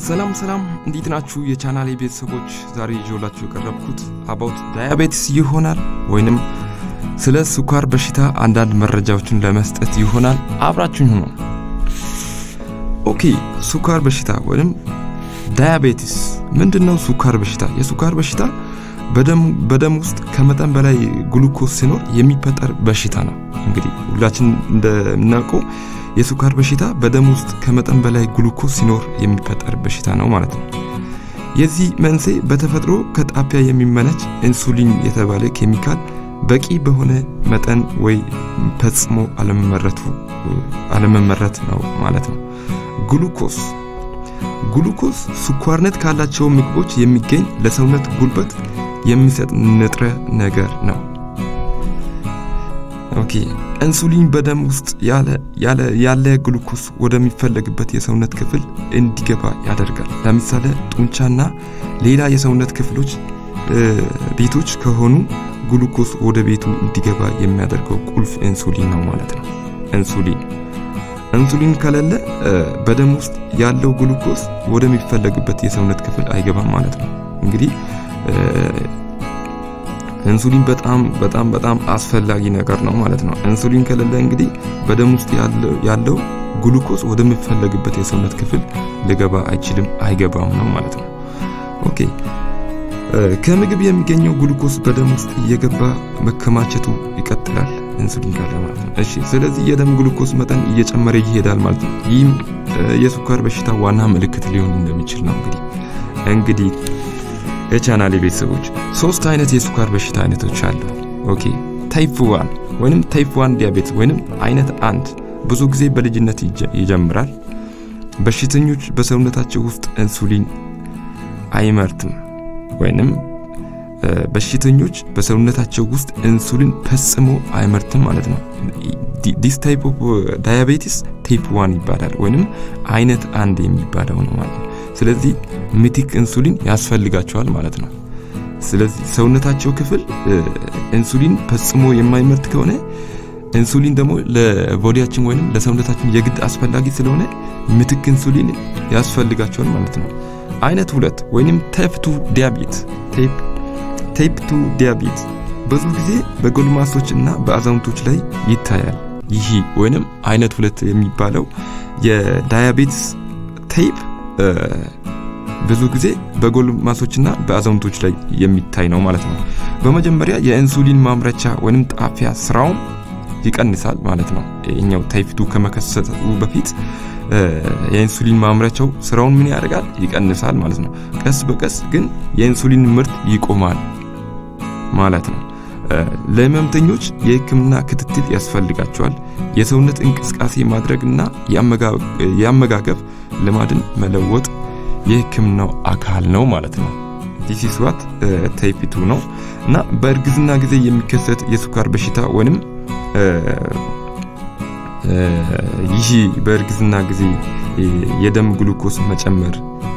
ሰላም ሰላም፣ እንዴት ናችሁ የቻናሌ ቤተሰቦች? ዛሬ ይዤላችሁ የቀረብኩት አባውት ዳያቤቲስ ይሆናል ወይንም ስለ ስኳር በሽታ አንዳንድ መረጃዎችን ለመስጠት ይሆናል። አብራችሁኝ ሁኑ። ኦኬ፣ ስኳር በሽታ ወይም ዳያቤቲስ ምንድን ነው? ስኳር በሽታ የስኳር በሽታ በደም ውስጥ ከመጠን በላይ ግሉኮስ ሲኖር የሚፈጠር በሽታ ነው። እንግዲህ ሁላችን እንደምናውቀው የስኳር በሽታ በደም ውስጥ ከመጠን በላይ ግሉኮስ ሲኖር የሚፈጠር በሽታ ነው ማለት ነው። የዚህ መንስኤ በተፈጥሮ ከጣቢያ የሚመነጭ ኢንሱሊን የተባለ ኬሚካል በቂ በሆነ መጠን ወይ ፈጽሞ አለመመረት ነው ማለት ነው። ግሉኮስ ግሉኮስ ስኳርነት ካላቸው ምግቦች የሚገኝ ለሰውነት ጉልበት የሚሰጥ ንጥረ ነገር ነው። ኦኬ ኢንሱሊን በደም ውስጥ ያለ ግሉኮስ ወደሚፈለግበት የሰውነት ክፍል እንዲገባ ያደርጋል። ለምሳሌ ጡንቻና ሌላ የሰውነት ክፍሎች ቤቶች ከሆኑ ግሉኮስ ወደ ቤቱ እንዲገባ የሚያደርገው ቁልፍ ኢንሱሊን ነው ማለት ነው። ኢንሱሊን ኢንሱሊን ከሌለ በደም ውስጥ ያለው ግሉኮስ ወደሚፈለግበት የሰውነት ክፍል አይገባም ማለት ነው። እንግዲህ ኢንሱሊን በጣም በጣም በጣም አስፈላጊ ነገር ነው ማለት ነው። ኢንሱሊን ከሌለ እንግዲህ በደም ውስጥ ያለው ግሉኮስ ወደሚፈለግበት የሰውነት ክፍል ሊገባ አይችልም፣ አይገባም ነው ማለት ነው። ኦኬ ከምግብ የሚገኘው ግሉኮስ በደም ውስጥ እየገባ መከማቸቱ ይቀጥላል፣ ኢንሱሊን ካለ ማለት ነው። እሺ፣ ስለዚህ የደም ግሉኮስ መጠን እየጨመረ ይሄዳል ማለት ነው። ይህም የስኳር በሽታ ዋና ምልክት ሊሆን እንደሚችል ነው። እንግዲህ እንግዲህ የቻናሌ ቤተሰቦች ሶስት አይነት የስኳር በሽታ አይነቶች አሉ። ኦኬ ታይፕ ዋን ወይንም ታይፕ ዋን ዲያቤትስ ወይንም አይነት አንድ ብዙ ጊዜ በልጅነት ይጀምራል። በሽተኞች በሰውነታቸው ውስጥ ኢንሱሊን አይመርትም ወይንም በሽተኞች በሰውነታቸው ውስጥ ኢንሱሊን ፈጽሞ አይመርትም ማለት ነው። ዲስ ታይፕ ኦፍ ዳያቤቲስ ታይፕ ዋን ይባላል ወይንም አይነት አንድ የሚባለው ነው ማለት ነው። ስለዚህ ሚቲክ ኢንሱሊን ያስፈልጋቸዋል ማለት ነው። ስለዚህ ሰውነታቸው ክፍል ኢንሱሊን ፈጽሞ የማይመርት ከሆነ ኢንሱሊን ደግሞ ለቦዲያችን ወይም ለሰውነታችን የግድ አስፈላጊ ስለሆነ ምትክ ኢንሱሊን ያስፈልጋቸዋል ማለት ነው። አይነት ሁለት ወይም ታይፕ ቱ ዲያቤት ታይፕ ቱ ዲያቤት ብዙ ጊዜ በጎልማሶች እና በአዛውንቶች ላይ ይታያል። ይህ ወይንም አይነት ሁለት የሚባለው የዳያቤትስ ታይፕ ብዙ ጊዜ በጎልማሶችና በአዛውንቶች ላይ የሚታይ ነው ማለት ነው። በመጀመሪያ የኢንሱሊን ማምረቻ ወይም ጣፊያ ስራውን ይቀንሳል ማለት ነው። ይኛው ታይፕ ቱ ከመከሰቱ በፊት የኢንሱሊን ማምረቻው ስራውን ምን ያደርጋል? ይቀንሳል ማለት ነው። ቀስ በቀስ ግን የኢንሱሊን ምርት ይቆማል ማለት ነው። ለህመምተኞች የህክምና ክትትል ያስፈልጋቸዋል። የሰውነት እንቅስቃሴ ማድረግና የአመጋገብ ልማድን መለወጥ የህክምናው አካል ነው ማለት ነው። ዲስ ኢዝ ዋት ታይፕ ቱ ነው እና በእርግዝና ጊዜ የሚከሰት የስኳር በሽታ ወይንም ይህ በእርግዝና ጊዜ የደም ግሉኮስ መጨመር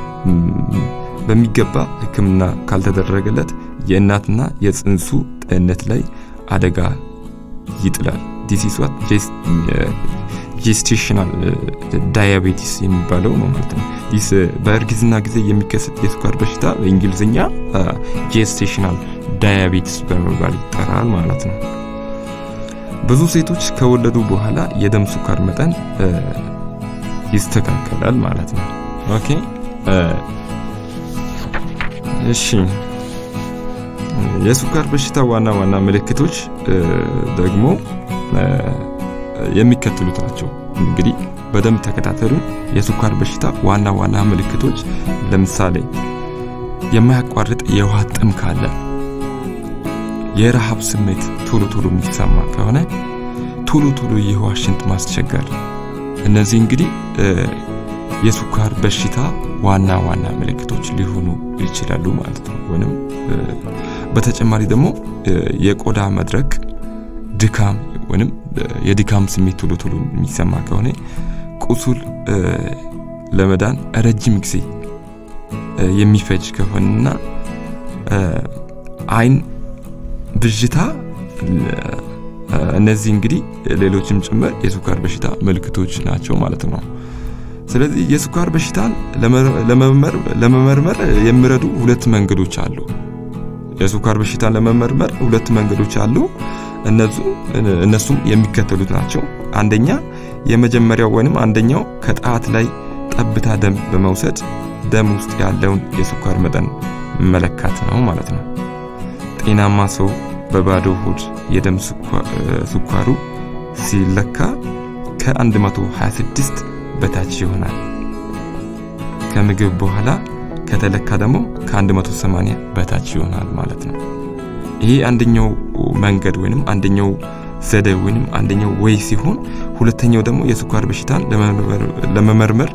በሚገባ ህክምና ካልተደረገለት የእናትና የጽንሱ ጤንነት ላይ አደጋ ይጥላል። ዲስ ኢዝ ዋት ጄስቴሽናል ዳያቤቲስ የሚባለው ነው ማለት ነው። ዲስ በእርግዝና ጊዜ የሚከሰት የስኳር በሽታ በእንግሊዝኛ ጄስቴሽናል ዳያቤቲስ በመባል ይጠራል ማለት ነው። ብዙ ሴቶች ከወለዱ በኋላ የደም ስኳር መጠን ይስተካከላል ማለት ነው። ኦኬ እሺ፣ የስኳር በሽታ ዋና ዋና ምልክቶች ደግሞ የሚከተሉት ናቸው። እንግዲህ በደንብ ተከታተሉ። የስኳር በሽታ ዋና ዋና ምልክቶች ለምሳሌ የማያቋርጥ የውሃ ጥም ካለ፣ የረሃብ ስሜት ቶሎ ቶሎ የሚሰማ ከሆነ፣ ቶሎ ቶሎ የውሃ ሽንት ማስቸገር፣ እነዚህ እንግዲህ የስኳር በሽታ ዋና ዋና ምልክቶች ሊሆኑ ይችላሉ ማለት ነው። ወይም በተጨማሪ ደግሞ የቆዳ መድረቅ፣ ድካም ወይም የድካም ስሜት ቶሎ ቶሎ የሚሰማ ከሆነ ቁስል ለመዳን ረጅም ጊዜ የሚፈጅ ከሆነና አይን ብዥታ፣ እነዚህ እንግዲህ ሌሎችም ጭምር የስኳር በሽታ ምልክቶች ናቸው ማለት ነው። ስለዚህ የስኳር በሽታን ለመመርመር የሚረዱ ሁለት መንገዶች አሉ። የስኳር በሽታን ለመመርመር ሁለት መንገዶች አሉ። እነሱም የሚከተሉት ናቸው። አንደኛ የመጀመሪያው ወይንም አንደኛው ከጣት ላይ ጠብታ ደም በመውሰድ ደም ውስጥ ያለውን የስኳር መጠን መለካት ነው ማለት ነው። ጤናማ ሰው በባዶ ሆድ የደም ስኳሩ ሲለካ ከ126 በታች ይሆናል። ከምግብ በኋላ ከተለካ ደግሞ ከ180 በታች ይሆናል ማለት ነው። ይሄ አንደኛው መንገድ ወይንም አንደኛው ዘዴ ወይንም አንደኛው ወይ ሲሆን ሁለተኛው ደግሞ የስኳር በሽታን ለመመርመር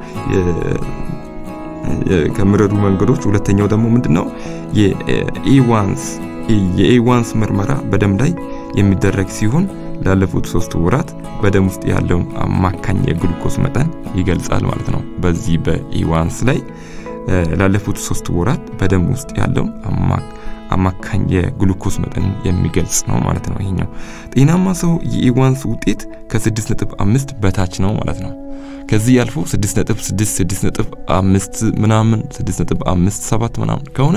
ከሚረዱ መንገዶች ሁለተኛው ደግሞ ምንድነው የኤዋንስ የኤዋንስ ምርመራ በደም ላይ የሚደረግ ሲሆን ላለፉት ሶስት ወራት በደም ውስጥ ያለውን አማካኝ የግሉኮስ መጠን ይገልጻል ማለት ነው። በዚህ በኢዋንስ ላይ ላለፉት ሶስት ወራት በደም ውስጥ ያለውን አማካኝ የግሉኮስ መጠን የሚገልጽ ነው ማለት ነው። ይሄኛው ጤናማ ሰው የኢዋንስ ውጤት ከ6.5 በታች ነው ማለት ነው። ከዚህ ያልፎ 6.6 6.5 ምናምን 6.57 ምናምን ከሆነ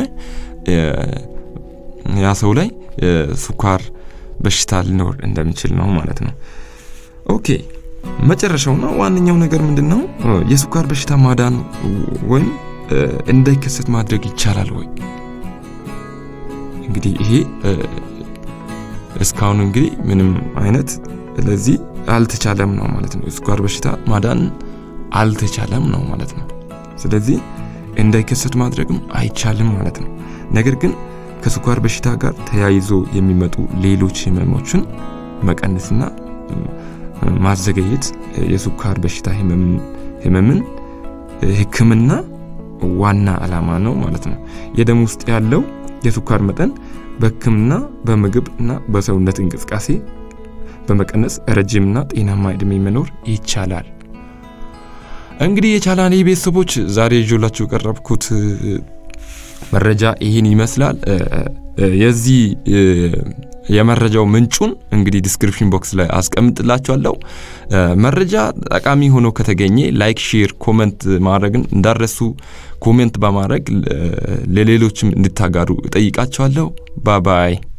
ያ ሰው ላይ ስኳር በሽታ ሊኖር እንደሚችል ነው ማለት ነው። ኦኬ መጨረሻውና ዋነኛው ነገር ምንድን ነው? የስኳር በሽታ ማዳን ወይም እንዳይከሰት ማድረግ ይቻላል ወይ? እንግዲህ ይሄ እስካሁን እንግዲህ ምንም አይነት ለዚህ አልተቻለም ነው ማለት ነው። የስኳር በሽታ ማዳን አልተቻለም ነው ማለት ነው። ስለዚህ እንዳይከሰት ማድረግም አይቻልም ማለት ነው። ነገር ግን ከስኳር በሽታ ጋር ተያይዞ የሚመጡ ሌሎች ህመሞችን መቀነስና ማዘገየት የስኳር በሽታ ህመምን ህክምና ዋና ዓላማ ነው ማለት ነው። የደም ውስጥ ያለው የስኳር መጠን በህክምና በምግብ እና በሰውነት እንቅስቃሴ በመቀነስ ረጅምና ጤናማ እድሜ መኖር ይቻላል። እንግዲህ የቻላኔ ቤተሰቦች ዛሬ ይዤላችሁ የቀረብኩት መረጃ ይህን ይመስላል። የዚህ የመረጃው ምንጩን እንግዲህ ዲስክሪፕሽን ቦክስ ላይ አስቀምጥላችኋለሁ። መረጃ ጠቃሚ ሆኖ ከተገኘ ላይክ፣ ሼር፣ ኮመንት ማድረግን እንዳረሱ ኮሜንት በማድረግ ለሌሎችም እንድታጋሩ እጠይቃችኋለሁ። ባባይ